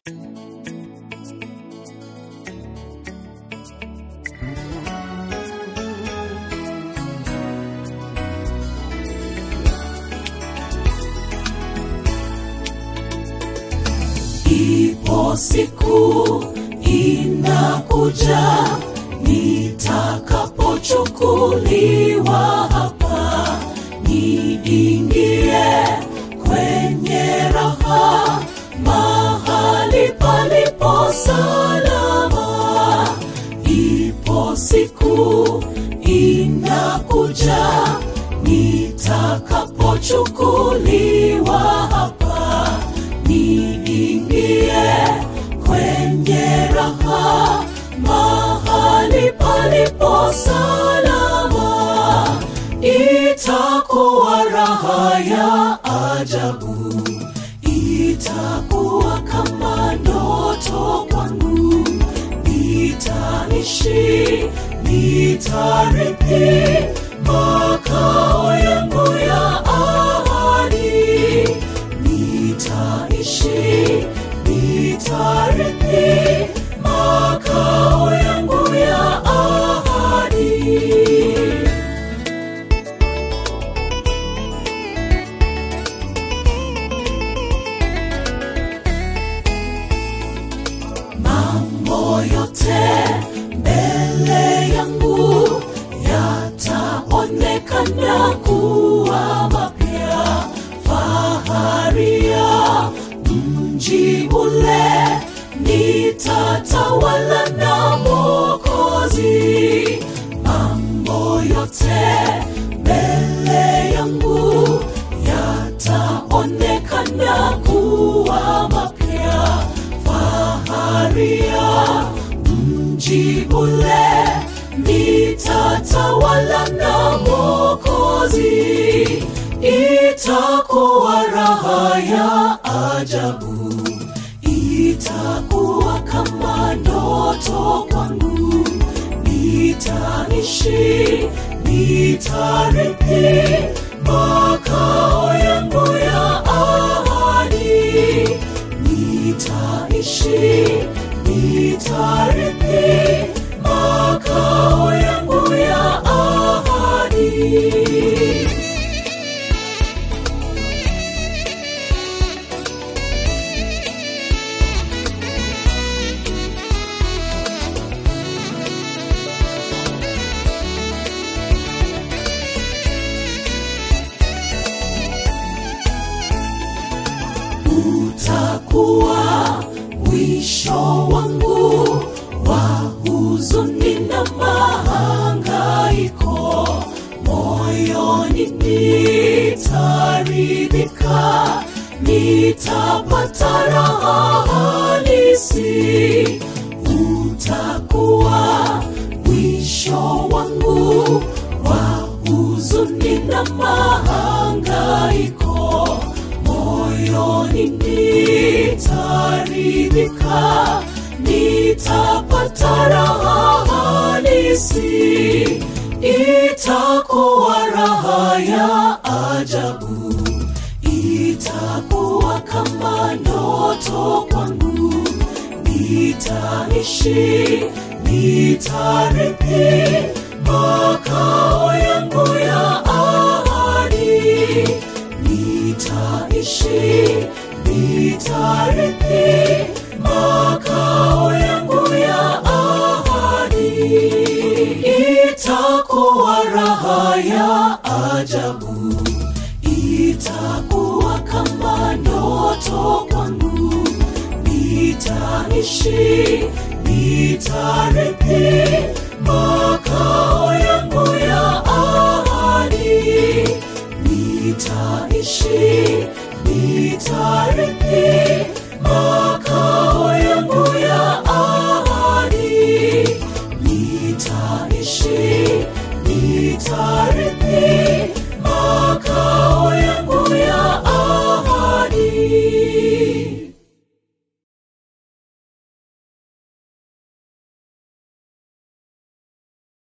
ipo siku inakuja nitakapochukuliwa hapa niingie kwenye raha mahali palipo salama ipo siku inakuja nitakapochukuliwa hapa niingie kwenye raha mahali palipo salama itakuwa raha ya ajabu itakuwa kama ndoto kwangu nitaishi nitarithi makao yangu ya ahadi nitaishi nitarithi makao yangu ya ahadi mambo yote mbele yangu yataonekana kuwa mapya fahari ya mji ule nitatawala na mokozi mambo yote mbele yangu yataonekana kuwa mapya fahari ya mji ule nitatawala na mokozi itakuwa raha ya ajabu itakuwa kama ndoto kwangu nitaishi nitarithi makao yangu ya ahadi nitaishi nitarithi makao yangu ya ahadi utakuwa mwisho wangu wa huzuni na mahangaiko moyoni nitaridhika nitapata raha halisi utakuwa mwisho wangu wa huzuni na mahangaiko moyoni nitaridhika nitapata raha halisi itakuwa raha ya ajabu itakuwa kama ndoto kwangu nitaishi nitarithi makao yangu ya ahadi nitaishi nitarithi makao yangu ya ahadi itakuwa raha ya ajabu itakuwa kama ndoto kwangu nitaishi nitarithi makao yangu ya ahadi nitaishi nitarithi makao